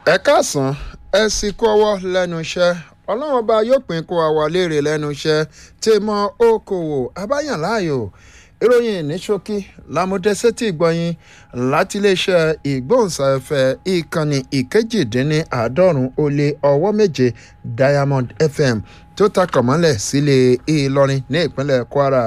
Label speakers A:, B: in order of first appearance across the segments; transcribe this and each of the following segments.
A: ẹ káàsán ẹ sì kú ọwọ́ lẹ́nu iṣẹ́ ọlọ́run ọba yóò pín kó àwa léèrè lẹ́nu iṣẹ́ tí mọ okòwò abáyàn láàyò ìròyìn ní ṣókí lámúdẹ́sẹ́tì gbọ́yìn láti iléeṣẹ́ ìgbóhùnsáfẹ́ ìkànnì ìkejìdínláàádọ́rùn ó lé ọwọ́ méje diamond fm tó takọ̀ mọ́lẹ̀ sílé ìlọrin ní ìpínlẹ̀ kwara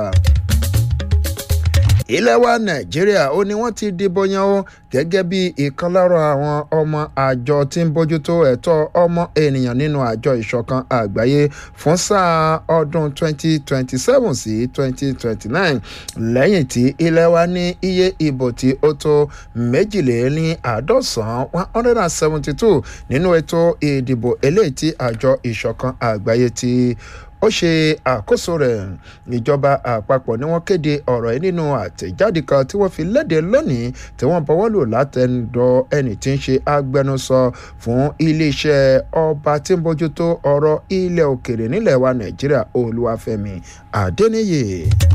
A: ilẹ̀ wa nàìjíríà ó ní wọ́n ti dìbò yan ó gẹ́gẹ́ bí ìkan lára àwọn ọmọ àjọ tí ń bójútó ẹ̀tọ́ ọmọ ènìyàn nínú àjọ ìṣọ̀kan àgbáyé fún sáà ọdún 2027 sí 2029 lẹ́yìn tí ilẹ̀ wa ní iye ìbò tí ó tó méjìléní àádọ́sàn 172 nínú ètò ìdìbò eléyìí tí àjọ ìṣọ̀kan àgbáyé ti ó ṣe àkóso rẹ̀ ìjọba àpapọ̀ ni wọ́n kéde ọ̀rọ̀ yìí nínú àtẹ̀jáde kan tí wọ́n fi léde lónìí tí wọ́n bọ́wọ́ lò látẹnudọ́ ẹni tí ń ṣe agbẹnusọ fún iléeṣẹ́ ọba tí ń bójútó ọ̀rọ̀ ilẹ̀ òkèrè nílẹ̀ wa nàìjíríà olúwàfẹ́mi adẹ́niyè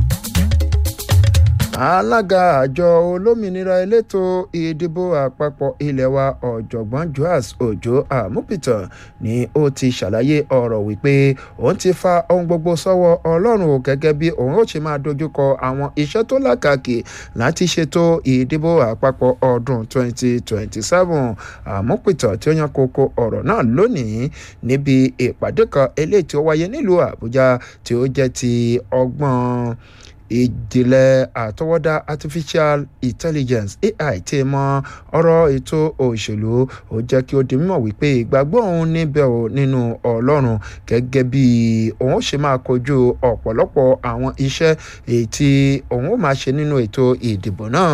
A: alága àjọ olómìnira elétò ìdìbò àpapọ̀ ilé wa ọ̀jọ̀gbọ́n joas ojo amupitan ni ó ti ṣàlàyé ọ̀rọ̀ wípé òun ti fa ohun gbogbo sọ́wọ́ ọlọ́run o gẹ́gẹ́ bí òun ó ṣe máa dojúkọ àwọn iṣẹ́ tó lákàkì láti ṣètò ìdìbò àpapọ̀ ọdún 2027 amupitan tí ó yan kókó ọ̀rọ̀ náà lónìí níbi ìpàdé kan eléyìí tí ó wáyé nílùú àbújá tí ó jẹ́ ti ọgbọ́n ìjìnlẹ̀ àtọwọ́dá artificial intelligence ai tí mọ ọ̀rọ̀ ètò òṣèlú ó jẹ́ kí ó di mímọ̀ wípé ìgbàgbọ́ òun níbẹ̀ ò nínú ọlọ́run gẹ́gẹ́ bí òun ó ṣe máa kojú ọ̀pọ̀lọpọ̀ àwọn iṣẹ́ èyí tí òun ó máa ṣe nínú ètò ìdìbò náà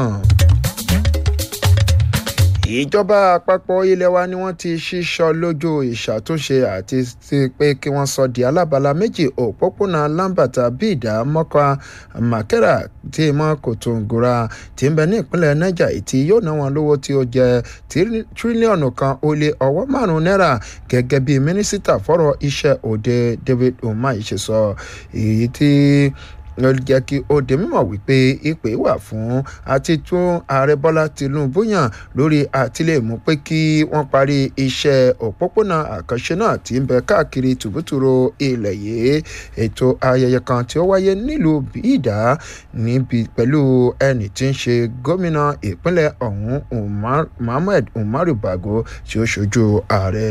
A: ìjọba àpapọ̀ ilé wa ni wọ́n ti ṣíṣọ lójú ìṣàtúnṣe àti ti pé kí wọ́n sọ di alábala méjì òpópónà lambata bíìdá mọ́kà makera tí mọ́ kòtòǹgòrà tí ń bẹ ní ìpínlẹ̀ niger tí yóò ná wọn lówó tí ó jẹ tírílíọ̀nù kan ó lé ọwọ́ márùn-ún náírà gẹ́gẹ́ bí mínísítà fọ́rọ̀ iṣẹ́ òde david umahi ṣe sọ èyí tí ló jẹ́ kí ó di mímọ̀ wípé ìpè wà fún àti tún ààrẹ bọ́lá tìǹbù yàn lórí àtìlẹ́mú pé kí wọ́n parí iṣẹ́ òpópónà àkànṣe náà tí ń bẹ káàkiri tùbútùrù ilẹ̀ yìí ètò ayẹyẹ kan tí ó wáyé nílùú bíìdá níbi pẹ̀lú ẹni tí ń ṣe gómìnà ìpínlẹ̀ ọ̀hún muhammed umaru bago tí ó ṣojú ààrẹ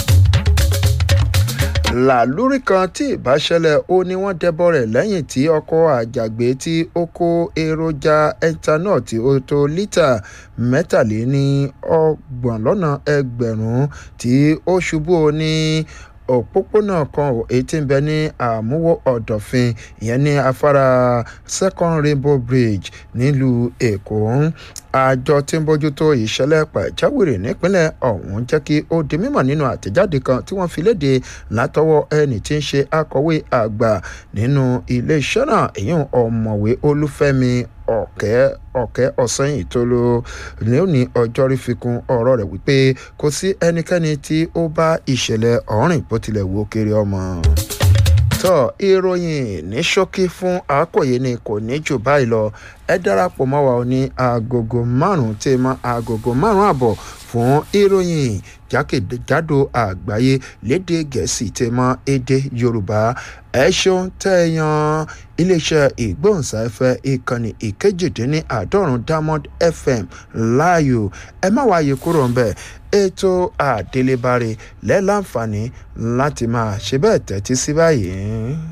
A: làlúrí kan tí ìbáṣẹlẹ̀ ó ní wọ́n dẹ́bọ̀ rẹ̀ lẹ́yìn tí ọkọ̀ àjàgbé tí ó kó èròjà ethanol tí ó tó lítà mẹ́tàléní ọgbọ̀n lọ́nà ẹgbẹ̀rún tí ó ṣubú ní òpópónà kan èyí tí ń bẹ ní àmúwò ọ̀dọ̀fin ìyẹn ní afárá second rainbow bridge nílùú èkó àjọ tí ń bójútó ìṣẹ̀lẹ̀ pàjáwìrì nípínlẹ̀ ọ̀hún jẹ́ kí ó di mímọ̀ nínú àtẹ̀jáde kan tí wọ́n fi léde látọwọ́ ẹni tí ń ṣe akọ̀wé àgbà nínú iléeṣẹ́ náà èyí ọ̀mọ̀wé olúfẹ́mi ọ̀kẹ́ ọ̀kẹ́ ọ̀sẹ́yìn tó ló ní ọjọ́rí fi kún ọ̀rọ̀ rẹ̀ wípé kò sí ẹnikẹ́ni tí ó bá ìṣẹ̀lẹ̀ ọ̀rìn bó tilẹ̀ wo kiri ọmọ tọ́ ìròyìn ní ṣókí fún àkòyé ni kò ní jù báyìí lọ ẹ darapọ̀ mọ́ wa ní agogo márùn-ún tí mọ́ agogo márùn-ún àbọ̀ fún ìròyìn jákèjádò àgbáyé lédè gẹ̀ẹ́sì tí mọ́ èdè yorùbá ẹ ṣeun tẹ́ ẹ yan iléeṣẹ́ ìgbóhùnsáfẹ́ ìkànnì ìkejìdínláàádọ́rùn diamond fm láàyò ẹ má wáyé kúrò ń bẹ̀ ètò àdélébáre lẹ́láǹfààní láti máa ṣe bẹ́ẹ̀ tẹ́tí sí báyìí.